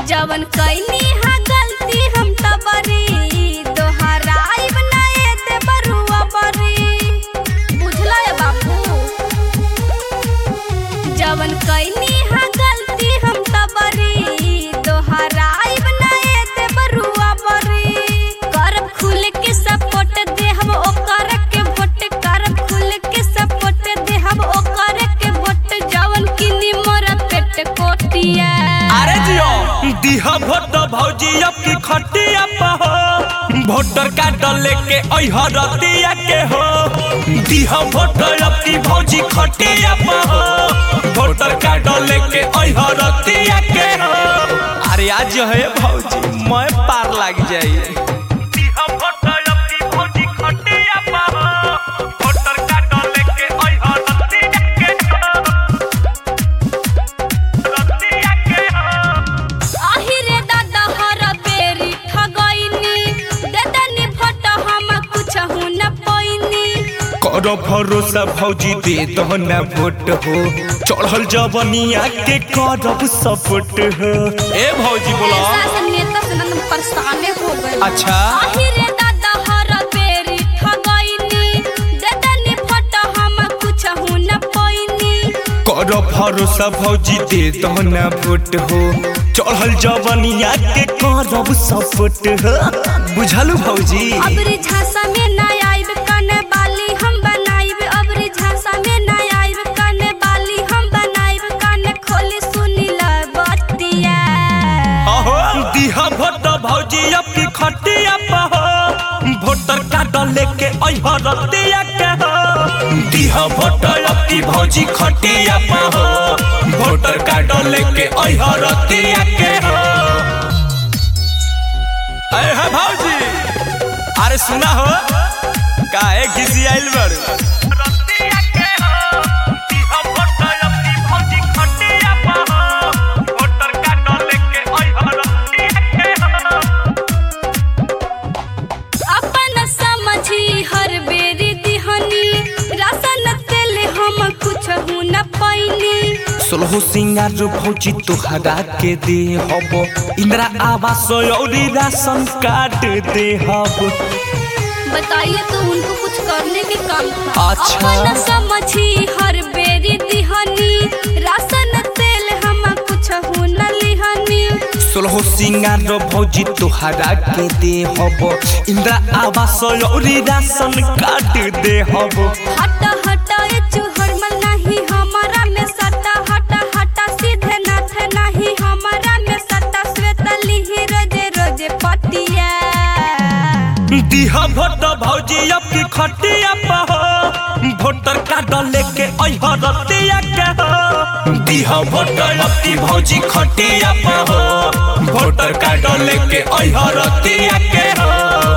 जवन कैनी हा गलती हम त बरी दोहराइब ना एते बरुआ बरी बुझला है बाबू जवन कैनी हा गलती हम त बरी दोहराइब ना एते बरुआ बरी करब खुल के सपोर्ट दे हम ओकर के वोट करब खुल के सपोर्ट दे हम ओकर के वोट जवन किनी मोर पेट कोटिया अरे जियो दिहा भोट भौजी अब की खटिया पर हो वोटर कार्ड लेके अइह रतिया के हो दिहा भोट अब की भौजी खटिया पर हो वोटर कार्ड लेके अइह रतिया के हो अरे आज जो है भौजी मैं पार लग जाइए दिहा भोट अब की भौजी खटिया पर हो वोटर कार्ड लेके अइह रतिया के हो रतिया के हो आहिरे दादा हर बेरी ठगैनी देदनी भोट हम कुछ न पैनी करो भरोसा भौजी दे दो न वोट हो चढ़ल जवनिया के करब सपोर्ट हो ए भौजी बोला शासन नेता से नंद परेशाने हो गए अच्छा। आहिरे दादा हर बेरी ठगैनी देदनी भोट हम कुछ न पैनी करो भरोसा भौजी दे दो न वोट हो चढ़ल जवनिया के करब सपोर्ट हो बुझलू भौजी अबरी झांसा में ना आइब कने बाली हम बनाइब अबरी झांसा में ना आइब कने बाली हम बनाइब कने खोली सुनी ल बतिया अहो दिहा भोट भौजी अब की खटिया पर हो वोटर कार्ड लेके अइह रतिया के हो दिहा भोट अब की भौजी खटिया पर हो वोटर कार्ड लेके अइह रतिया के हो अरे है भौजी अरे सुना हो काहे घिसी आइल बड़ रतिया के हो दिहा भोट अब की भौजी खटिया पर हो वोटर कार्ड लेके अइह रतिया के हो अपन समझी हर बेरी दिहनी राशन तेल हम कुछ न पैनी सोलह सिंगार भौजी तोहरा के दे हब इंदिरा आवास औरी राशन कार्ड दे हब बताइए तो उनको कुछ करने के काम था अच्छा। अपन समझी हर बेरी दिहनी राशन तेल हम कुछ न लिहनी सोलह सिंगार भौजी तोहरा के दे हब इंदिरा आवास औरी राशन कार्ड दे हब हट हट ए चुहरमल नहीं हमारा में सटा हट हट सीधे नाथ नहीं हमारा में सटा श्वेत लिही रोजे रोजे पटिया दिहा भोट भौजी अब की खटिया पर हो वोटर कार्ड लेके अइह रतिया के हो दिहा भोट अब की भौजी खटिया पर हो वोटर कार्ड लेके अइह रतिया के हो